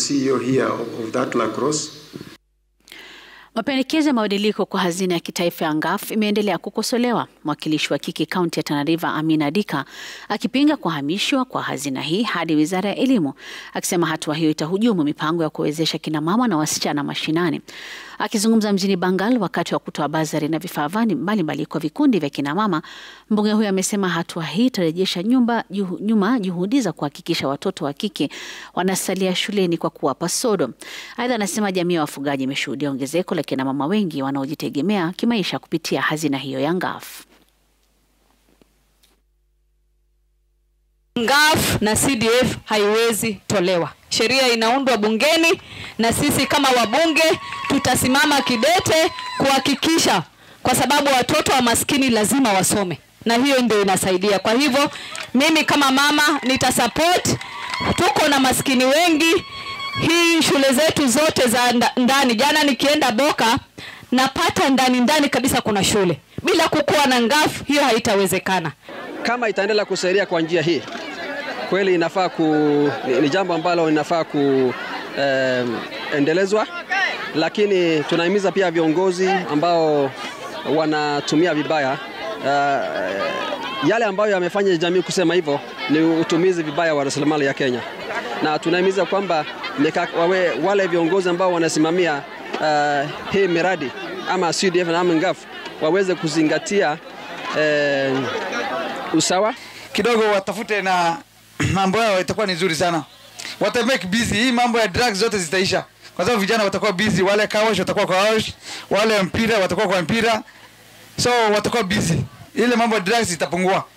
CEO here of, of that lacrosse. Mapendekezo ya mabadiliko kwa hazina ya kitaifa ya NGAF imeendelea kukosolewa, mwakilishi wa kike kaunti ya Tana River Amina Dika akipinga kuhamishwa kwa hazina hii hadi wizara ya elimu, akisema hatua hiyo itahujumu mipango ya kuwezesha kina mama na wasichana mashinani. Akizungumza mjini Bangal wakati wa kutoa bazari na vifaa mbalimbali kwa vikundi vya kina mama, mbunge huyo amesema hatua hii itarejesha nyumba juhu, nyuma juhudi za kuhakikisha watoto wa kike wanasalia shuleni kwa kuwapa sodo. Aidha, anasema jamii ya wafugaji imeshuhudia ongezeko la kina mama wengi wanaojitegemea kimaisha kupitia hazina hiyo ya NGAF. NGAF na CDF haiwezi tolewa. Sheria inaundwa bungeni na sisi kama wabunge tutasimama kidete kuhakikisha, kwa sababu watoto wa maskini lazima wasome, na hiyo ndio inasaidia. Kwa hivyo mimi kama mama nitasupport. Tuko na maskini wengi, hii shule zetu zote za ndani. Jana nikienda Boka napata ndani ndani kabisa kuna shule. Bila kukuwa na NGAF hiyo haitawezekana. Kama itaendelea kusaidia kwa njia hii kweli inafaa ku, ni, ni jambo ambalo inafaa kuendelezwa eh, lakini tunahimiza pia viongozi ambao wanatumia vibaya uh, yale ambayo yamefanya jamii kusema hivyo ni utumizi vibaya wa rasilimali ya Kenya, na tunahimiza kwamba wawe, wale viongozi ambao wanasimamia uh, hii miradi ama CDF na NGAF waweze kuzingatia eh, usawa kidogo, watafute na mambo yao itakuwa ni nzuri sana, wata make busy. Hii mambo ya drugs zote zitaisha, kwa sababu vijana watakuwa busy, wale kawash watakuwa kwa kawash, wale mpira watakuwa kwa mpira, so watakuwa busy, ile mambo ya drugs itapungua.